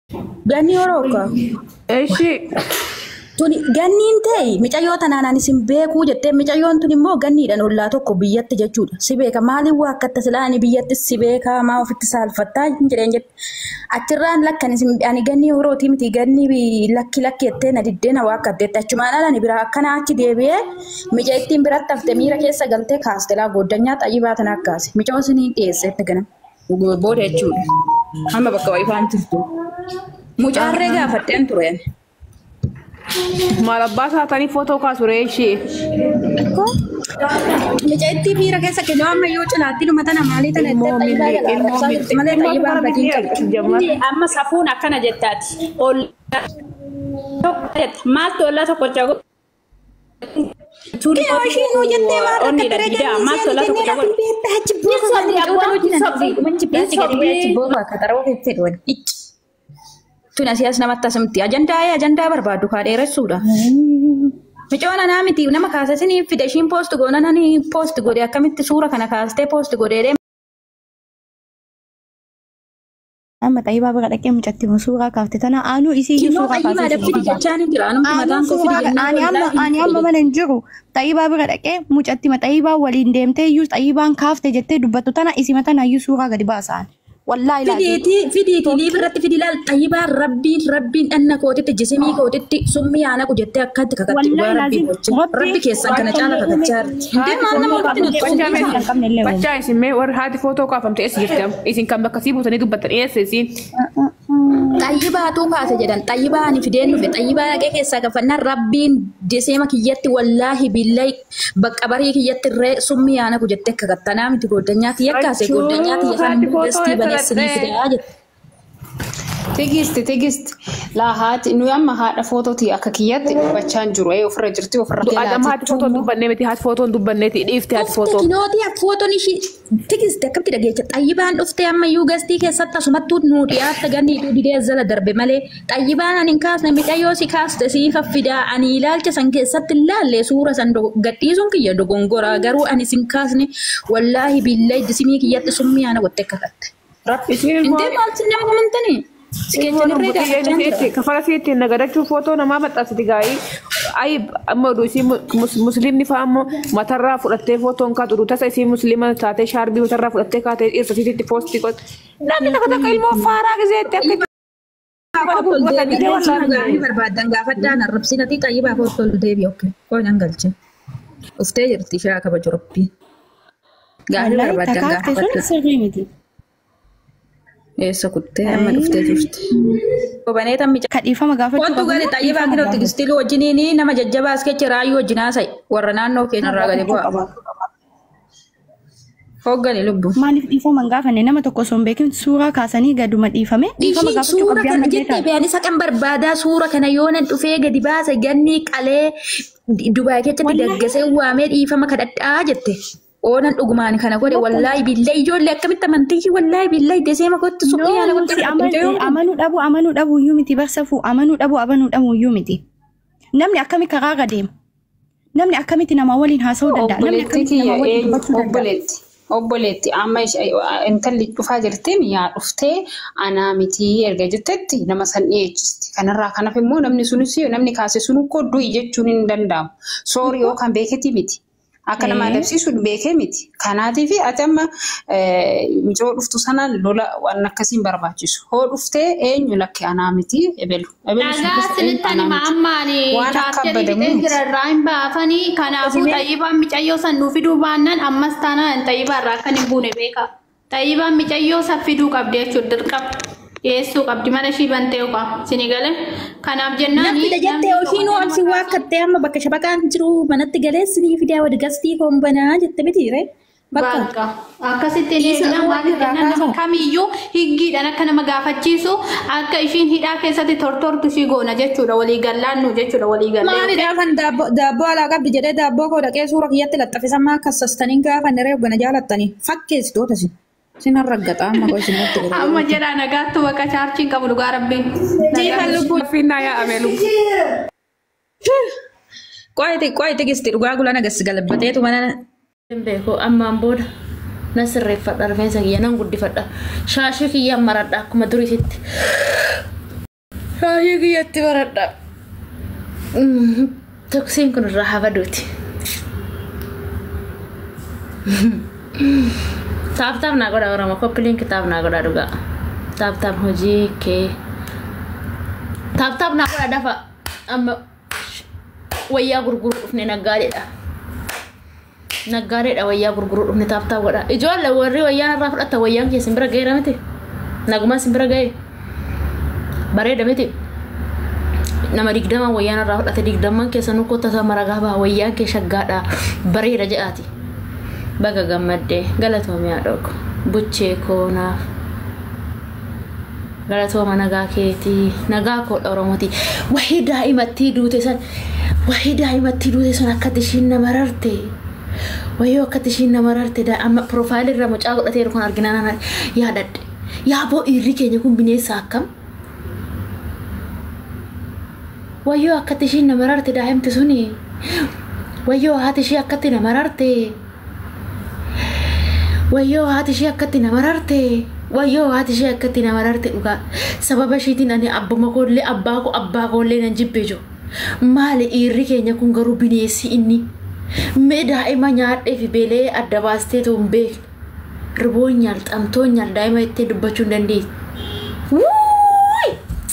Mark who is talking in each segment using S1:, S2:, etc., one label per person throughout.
S1: Ganni horooka.
S2: Eshi
S1: Tuni ganniin ta'e micayyoo tanaan isin beekuu jettee micayyoon tun immoo ganniidhaan ollaa tokko biyyatti jechuudha. Si beeka maaliin waa akka tasilaa biyyatti si beekaa maa ofitti saalfattaa hin jedheen jette. Achirraan lakkan isin ani gannii horootii miti gannii lakki lakki jettee na diddee na waa akka addeetti achumaan alani biraa akkana achi deebi'ee mica ittiin biratti haftee miira keessa galtee kaastelaa gooddanyaa xayyii baatan akkaase. Micoo isinii dhiyeesseetti ganam. Booda jechuudha. Hamma bakka wayifaan jirtu. Mucaarree gaafadheen ture.
S2: maal abbaa taatanii footoo kaasu reeshi.
S1: Mica itti miira keessa kennu amma yoo cinaatti dhuma tana maalii tana
S2: Ilmoo
S1: itti
S2: milli-
S1: xayyibaa
S2: ilmoo
S1: garaa
S2: milli-
S1: malee
S2: ilmoo
S1: xayyibaa
S2: bara
S1: badii
S2: milli-
S1: qabu.
S2: jammata.
S3: Inni amma safuun akkana jettaati. Maaltu ollaa tokko cagu?
S1: Kee ishiin hoo jettee maal akka
S3: Onnidha
S1: ture
S3: didaa maaltu ollaa tokko cagu?
S1: Tun asii as namatti asimti. Ajandaa ajandaa barbaaddu kaa dheeressuudha. Micoon anaa miti nama kaasasanii fide ishiin poost goona nani poost godhe akkamitti suura kana kaastee poost godhee
S4: Amma xayyibaa bira dhaqee mucatti suuraa kaafte tana aanuu isii iyyuu
S1: Immoo
S4: suuraa
S1: xayyimaa dafidi
S4: kaasee
S1: jechaan hin jira. Anumti mataan koo fidi jennaan
S4: ani amma
S1: wallaahi
S4: ani amma
S1: hin
S4: mana hin jiru xayyibaa bira dhaqee mucatti xayyibaa waliin deemtee iyyuu xayyibaan kaafte jettee dubbattu tana isima tana iyyuu suuraa gadi baasaan wallaahi laati
S1: Fidiiti fidiiti liif irratti fidi laal xayyibaan rabbiin rabbiin dhanna kootitti jisimii kootitti summii aanaqu jettee akkatti kakatti
S4: Wallahi
S1: dhugaa rabbii
S4: laazim.
S1: gocha.
S4: Rabbii-
S1: Rabbi keessan kana caala kakachaa jirti. Indee maal nama walitti nutti
S2: Bachaa
S1: fudhatu?
S4: hin qabne illee
S2: Bachaa isin mee warri haati footoo kaafamte eessa jirti? Isin kan bakka sii buutanii dubbattan eessa isin?
S1: Xayyibaatu kaase jedhan xayyibaa ani fideen dhufe xayyibaa dhaqee keessaa gaafannaan rabbiin deseema kiyyatti wallaahi billahi bakka barii kiyyatti irree summii aanaqu jettee kakattanaa miti goddanyaa kiyya kaase goddanyaa kiyya kan
S2: Haati footoo
S1: dastii baneessinii
S2: eessa
S1: fidaa jette.
S3: Tigisti tigisti laa haati nuyi amma haadha footooti akka kiyyatti dubbachaan jiru ee ofirra jirti ofirra
S2: Adama haati footoo dubbannee miti haati footoo dubbanneeti dhiifte haati footoo.
S1: Tekinooti footoon ishii tikiste akkamitti dhageecha xayyibaan dhufte ammayyuu gastii keessatti asumattuu nuu dhiyaatta ganniitu didee zala darbe malee xayyibaan ani hin kaasne micayyoo si kaaste sii faffidaa ani ilaalcha san keessatti ilaalle suura san gadhiisuun kiyya dogongoraa garuu ani sin kaasne wallaahi billahi disimii kiyyatti summii ana gotte kakatte.
S2: Isin ilmoo
S1: Intee maal sin nama amantanii? Sikeechan irree gaafachaa jira.
S2: kafala si ittiin nagadachuu footoo namaa maxxansiti gaa'ii. Ayi amma oduu isii musliimni fa'a ammoo matarraa fudhattee footoon kaatu oduu tasa isii musliima taatee shaarbii matarraa fudhattee kaatee dhirsa isiitti poostii qote. Namni takka takka ilmoo faaraa gizeetti akka
S1: Gaarii barbaadan gaafadhaan arrabsinatii xayyibaa kootti ol deebi'e okke. Qoodaan galche. Uftee jirti ishee kabaju rabbiin. Gaarii
S4: wallaahi
S1: barbaadan
S4: takaafte sun
S1: gaafadhaan.
S4: sirrii miti
S1: Eessa kuttee amma dhuftee jirti. Kobanee tammi
S4: kadhiifama gaafachuu
S1: Wantu gadi xayyibaa kina tigistilii wajjiniin nama jajjabaa as kecha raayyuu wajjin haasa'e warra naannoo keenyarraa gadi bu'a. Hooggani lubbu.
S4: maaliif dhiifama hin gaafanne nama tokko osoo hin beekin suuraa kaasanii gaduma dhiifame dhiifama
S1: Ishiin
S4: gaafachuu
S1: suura
S4: qabdi
S1: kana
S4: amma
S1: jettee
S4: jeetaa
S1: beeyani saqan barbaadaa suura kana yoo nan dhufee gadi baase ganni qalee Dubaay keessatti daggasee waamee dhiifama kadhadhaa jette. Oonan dhugumaan kana godhe wallaahi billahi ijoollee akkamitti amantii wallaahi billahi deseema gotti suphee yaala
S4: No,
S1: gotti
S4: si aman- amanuu dhabu amanuu dhabu iyyuu miti barsafu amanuu dhabu amanuu dhabu iyyuu miti namni akkami karaa irra deema namni akkamitti nama waliin haasa'uu danda'a namni
S3: obboleetti
S4: akkamitti nama
S3: kiyya
S4: waliin
S3: eenyu
S4: dubbachuu danda'a
S3: obboleetti obboleetti amma ish- intalli dhufaa jirti yaa dhuftee anaa miti erga jettetti nama san dhiyeechisti kanarraa kanaaf immoo namni sunis namni kaase sun koo du'i jechuun hin danda'amu soorii yookaan beeketi miti akka nama adabsiisuun beekee miti kanaatiif ati amma eh, micoo dhuftu sanaan lola waan akkasiin barbaachisu hoo dhuftee eenyu lakke anaa miti ebelu ebelu sun
S5: Dhagaa
S3: keessa eenyu
S5: sinittani
S3: anaa miti.
S5: maammaani
S3: Waan akka
S5: chaarjerii
S3: abbadamu
S5: fixee
S3: miti.
S5: jira irraa hin baafanii kanaafuu xayyibaan micayyoo san nuu fiduu baannaan ammas taanaan xayyibaa irraa akkan hin buune beeka. Xayyibaan micayyoo san fiduu qabdi jechuudha dirqama. Dhiyeessuu qabdi mana ishii bantee yookaan sini galee. Kanaaf jennaan
S1: Namni jettee yookiin wanti waa akkattee amma bakka shabaqaan jiru manatti galee sinii fidaa wadi gastii koombanaa jette mitiire. Bakka.
S5: Bakka akkasitti
S1: Isa
S5: eegna
S1: waan
S5: maaliif
S1: irraa
S5: jennaan nama
S1: kaasu.
S5: kamiyyuu higgiidhaan akka nama gaafachiisu akka ishiin hidhaa keessatti tortortu ishii goona jechuudha walii gallaannu jechuudha walii gallee.
S1: Maalidhaa kan daabboo daabboo alaa qabdi jedhee daabboo koo dhaqee suura kiyyatti laxxafisa maa kassastanii gaafa niree hoggana jaalattanii fakkeessitoota si. Sin raggaxaa amma koo isinitti godhe.
S5: Amma jedhaa nagaattu bakka chaarjiin qabu dhugaa rabbiin.
S1: Jiifan lubbuu.
S2: Finnaa yaa'ame lubbuu.
S1: Qo'eeti qo'eeti gisti dhugaa gulana gas galabbateetu mana
S6: Hin beeku ammaan booda na sirreeffadha rifeensa kiyya nan guddifadha shaashii kiyya maradha akkuma durisitti Raayyaa kiyyatti baradha. Toksiin kun irraa habaduuti. Taap taap naa godha Oromoo koppiliin kitaab naa godha dhugaa. Taap taap hojii kee. Taap taap naa godha dafa amma wayyaa gurguru dhufne naggaadeedha. Naggaadeedha wayyaa gurguru dhufne taap taap godha. Ijoollee warri wayyaan irraa fudhatta wayyaan kee simbira ga'eera miti. Nagumaa simbira ga'e. Bareeda miti. Nama digdama wayyaan irraa fudhate digdamman keessanuu kottata maragaa baha wayyaan kee shaggaadha bareeda jedhaati. Baga gammaddee galatoomee haadhooko buchee koo naaf. Galatooma nagaa keetii nagaa koodha Oromooti. Wahii daa'imattii duute san wahii daa'imattii duute sun akkatti ishiin nama rarte. Wayyoo akkatti ishiin nama rarte amma piroofaayilii irra mucaa godhateeru kun arginaan yaadadhe. Yaaboo dhiirri keenya kun bineensa akkam? Wayyoo akkatti ishiin nama rarte daa'imti suni. Wayyoo haati ishee akkatti nama rarte. Wayyoo haati ishee akkatti nama rarte. Wayyoo haati ishee akkatti nama rarte dhugaa. Sababa ishiitiin ani abbuma koollee abbaa koo abbaa koollee nan jibbee jiru. Maali dhiirri keenya kun garuu bineensi inni. Mee daa'ima nyaadhee fi beelee adda baastee tuun beekne. Riboon nyaal xamtoon nyaal daa'ima ittee dubbachuu hin dandeessu. Wuuuy!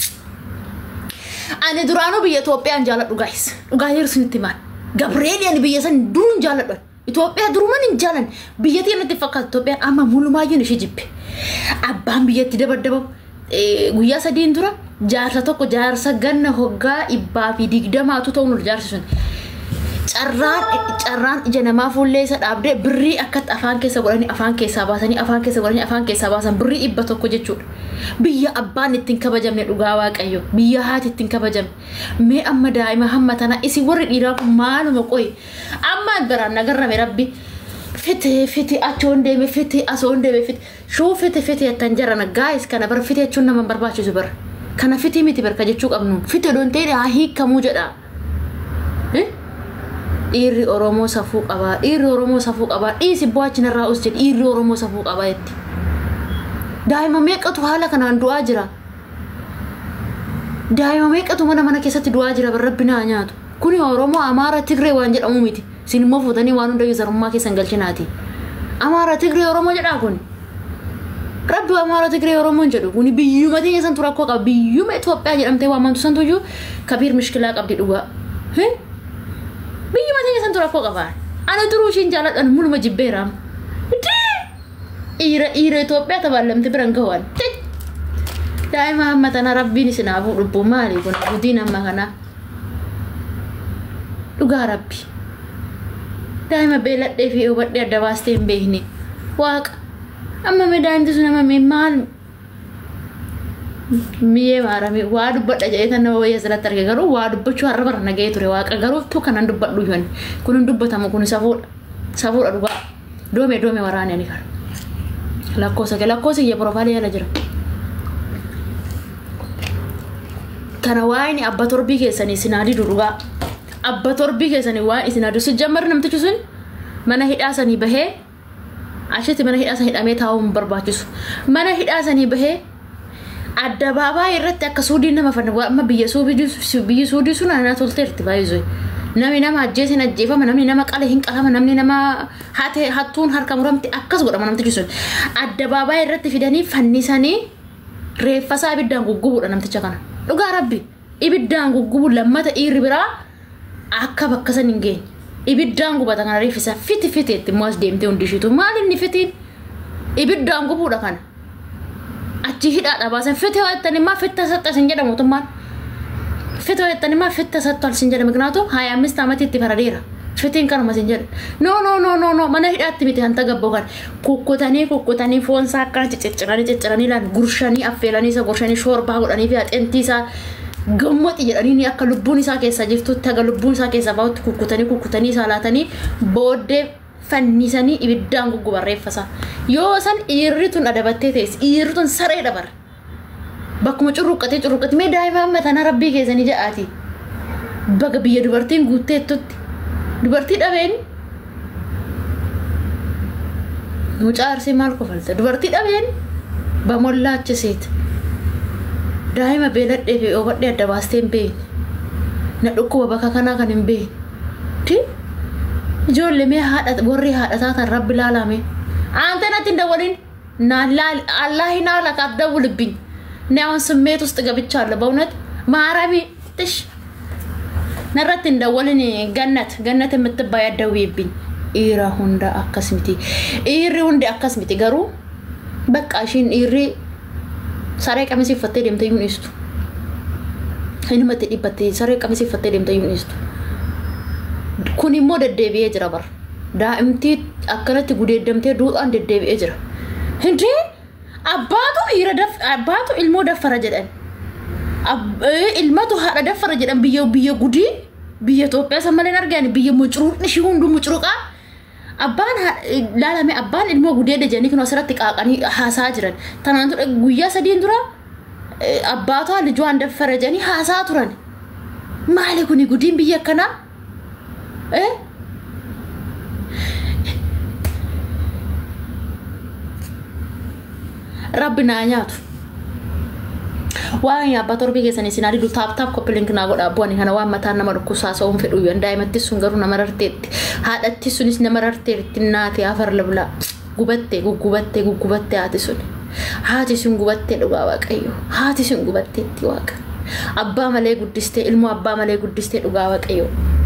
S6: Ani duraanuu biyya Itoophiyaan jaaladhu gaayis. Dhugaa hir'isnitti maal? Gabreeli ani biyya san duruun jaaladhu. Itoophiyaa duruman hin jaalan biyyattii natti fakkaatu Itoophiyaan amma mulumaayyuun ishee jibbe. Abbaan biyyatti dabaddabamu guyyaa sadiin dura jaarsa tokko jaarsa ganna hoggaa dhibbaa fi digdamaatu ta'u nul jaarsi sun. Carraan carraan ija namaa fuullee isa dhaabdee birrii akkatti afaan keessa godhanii afaan keessaa baasanii afaan keessa godhanii afaan keessaa baasan birrii dhibba tokko jechuudha. Biyya abbaan ittiin kabajamne dhugaa waaqayyo biyya haati ittiin kabajamne mee amma daa'ima hamma tana isin warri dhiiraa kun maaluma qoyi amma biraan nagarrame rabbi fite fite achoon deeme fite asoon deeme fite shuu fite fite jettan jaran gaayis kana bar fite jechuun nama barbaachisu bar kana fiti miti barka jechuu qabnu fite doon ta'e haa hiikamuu jedha. dhiirri oromoo safuu qabaa dhiirri oromoo safuu qabaa dhiisi bu'aachin irraa us jedhe dhiirri oromoo safuu qabaa jetti daa'ima meeqatu haala kanaan du'aa jira daa'ima meeqatu mana mana keessatti du'aa jira rabbi naa nyaatu kuni oromoo amaara tigree waan jedhamu miti isin immoo fuutanii waan hunda zarummaa keessan galchinaati amaara tigree oromoo jedhaa kun rabbi amaara tigree oromoon jedhu kuni biyyuma teenya santu rakkoo qaba biyyuma Itoophiyaa jedhamtee waamamtu santu iyyuu kabiir mishkilaa qabdi dhugaa biyyuma teenya santu rakkoo qaba ana duruu ishiin jaaladhan muluma jibbeeraam dhiira dhiira Itoophiyaa tabaallamte biran gahuwan daa'ima hamma tana rabbiin isinaafuu dhubbu maali kun gudiin amma kana dhugaa rabbi daa'ima beeladhee fi hubadhee adda baastee hin beekne waaqa amma midaa'imti sun amma maal miyyee maarame waa dubbadha jedhee kan nama wayya asirratti arge garuu waa dubbachuu har'a bara nagahee ture waaqa garuu tu kanan dubbadhu yoon kun hin dubbatamu kun safuudha safuudha dhugaa doome doome waraane ni kara lakkoosa kee lakkoosa iyya profaayilii jala jira. Kana waa'een abba torbii keessanii sinaa didu dhugaa abba torbii keessanii waa'een isin adu sijjammar namtichi sun mana hidhaa sanii bahee achitti mana hidhaa sanii hidhamee taa'uu hin barbaachisu mana hidhaa sanii bahee addabaabaa irratti akka suudiin nama fanna amma biyya biyyi suudii sun anaa tolteerti baay'isuu namni nama ajjeesin ajjeefama namni nama qale hin qalama namni nama hate hattuun harka muramti akkas godhama namtichi sun addabaabaa irratti fidanii fannisanii reeffasaa ibiddaan guggubuudha namticha kana dhugaa rabbi ibiddaan guggubu lammata dhiirri biraa akka bakka san hin geenye ibiddaan gubata kana reeffisa fiti fiteetti immoo as deemtee hundishiitu maal inni fitiin ibiddaan gubuudha kana achi hidhaadha baasan fite ho'ettani maa fitta saxxa sin jedha mootummaan fite ho'ettani maa fitta saxxa sin jedha miknaatu haya ammist amatitti faradeera fitiin kanuma sin jedha no no no no no mana hidhaatti miti hanta gabboo kan kukkutanii kukkutanii foon isaa akkana cicciranii cicciranii laan gurshanii affeelanii isa gurshanii shoorbaa godhanii fi haxeentii isaa gammoti jedhanii akka lubbuun isaa keessa jirtutti haga lubbuun isaa keessa bahutti kukkutanii kukkutanii isaa laatanii booddee fannisanii ibiddaan gugguban reeffasa yoo san dhiirri tun adabattee teessi dhiirri tun saree dabar bakkuma curruqqatee curruqqatee mee daa'ima amma tana rabbii keessanii jedhaati baga biyya dubartiin guutteettutti dubartii dhabeen mucaa arsii maal kofalte dubartii dhabeen bamollaachiseet daa'ima beeladhee fi oobadhee adda baastee hin beekne na dhukkuba bakka kanaa kan hin beekne ijoollee mee haadha warri haadhataa tan rabbi laalame አንተ ነት እንደወልን አላህ ናላ ካትደውልብኝ እኔ አሁን ስሜት ውስጥ ገብቻለሁ በእውነት ማረሚ ትሽ ነረት እንደወልን ገነት ገነት የምትባይ አትደውይብኝ ኢራ ሁንዳ አከስሚቲ ኢሪ ሁንዴ አከስሚቲ ገሩ በቃ እሺን ኢሪ ሰሬ ቀሚስ ይፈቴ ደምተ ይሁን ይስቱ inni dhibbatte saree qamisii uffattee deemte iyyuu dhiistu. Kun immoo deddeebi'ee jira bara. Daa'imtii akkanatti gudeeddamtee duudhaan deddeebi'ee jira. Hindee abbaatu dhiira daf abbaatu ilmoo daffara jedhan. Ilmatu haadha daffara jedhan biyya biyya gudii biyya Itoophiyaa san malee argaan biyya mucuruuqni ishii hunduu mucuruqaa. Abbaan laalame abbaan ilmoo gudeedda jedhanii kun asirratti qaaqanii haasaa jiran. Tanaan guyyaa sadiin dura abbaataa lijuwaan daffara jedhanii haasaa turan. Maali kuni gudiin biyya akkanaa? Rabbi naa nyaatu. Waan abbaa torbii keessanii isin adidu taap taap koppiliink naa godhaa bu'anii kana waan mataan nama dhukkusaa sa'uun fedhu yoo daa'imatti sun garuu nama rarteetti haadhatti sunis nama rarteetti naati afar lablaa gubattee guggubattee guggubattee haati sun haati sun gubattee dhugaa waaqayyo haati sun gubatteetti waaqa abbaa malee guddistee ilmoo abbaa malee guddistee dhugaa waaqayyo